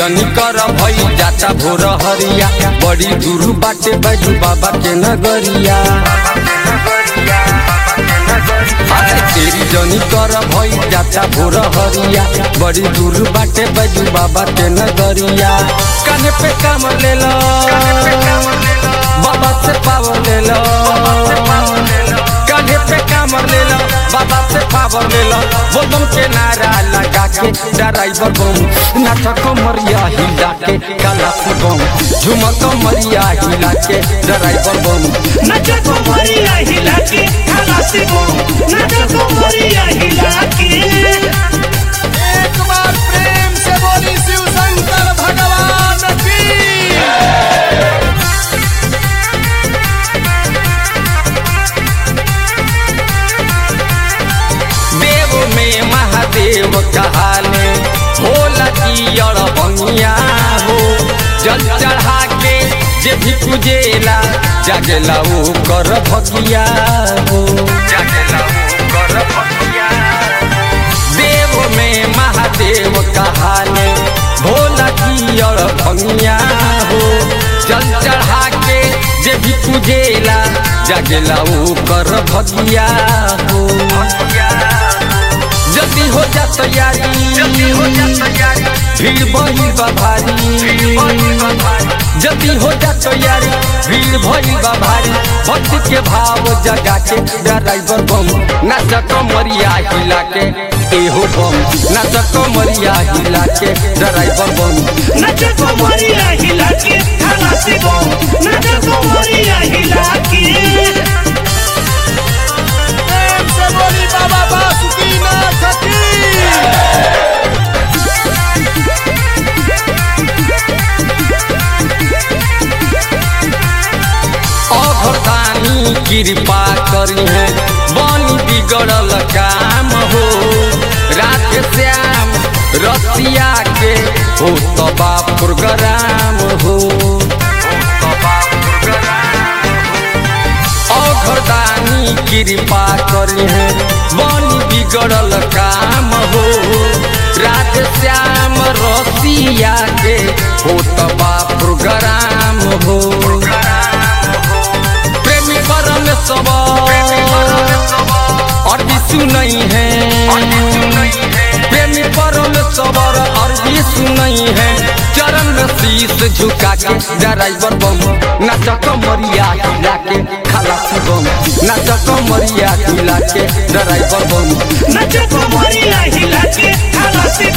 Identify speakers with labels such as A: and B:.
A: जनी कर भई जाता भोर हरिया बड़ी दूर बाटे बजू बाबा के नगरिया अरे तेरी जनी कर भई जाता भोर हरिया बड़ी दूर बाटे बजू बाबा के नगरिया काने पे काम ले लो बाबा से पावर ले लो काने पे काम ले लो बाबा से पावर ले लो वो बम के नारा लगा के ड्राइवर बम नाच कमरिया हिला के काला से बम झुमक कमरिया हिला के ड्राइवर बम
B: नचा को मरिया हिला के खलासी को नचा को मरिया हिला के
C: एक बार प्रेम से बोली शिव शंकर भगवान की
A: देव में महादेव कहाले भोला जी और बनिया हो जल चढ़ा के जे भी पूजेला जागेला वो कर भगिया हो जागेला वो कर भगिया देव में महादेव कहाले भोला जी और भंगिया हो जल चढ़ा के जे भी पूजेला जागेला वो कर भगिया हो जल्दी हो जा तैयारी जल्दी हो जा तैयारी भीड़ बही बा भारी जल्दी हो जा तैयारी भीड़ भई बा भारी भक्ति के भाव जगा के ड्राइवर बम नाच कमरिया हिला के एहो बम नाच कमरिया हिला के ड्राइवर बम
B: नचा को मरिया हिला के खलासी को नचा को मरिया हिला के
C: प्रेम से बोली बाबा बासुकीनाथ की
A: अघरदानी कृपा करी है बनी बिगड़ल काम हो रात श्याम रसिया के हो तबा प्रोग्राम हो अघरदानी कृपा करी है बनी बिगड़ल काम हो रात श्याम रसिया के हो तबा प्रोग्राम हो प्रेमी परम सब अति सुनई है प्रेमी परम सबर अरबी सुनई है चरण में शीश झुका के ड्राइवर बम नाच कमरिया हिला के खलासी बम नाच कमरिया हिला के ड्राइवर बम
B: नचा को मरिया हिला के खलासी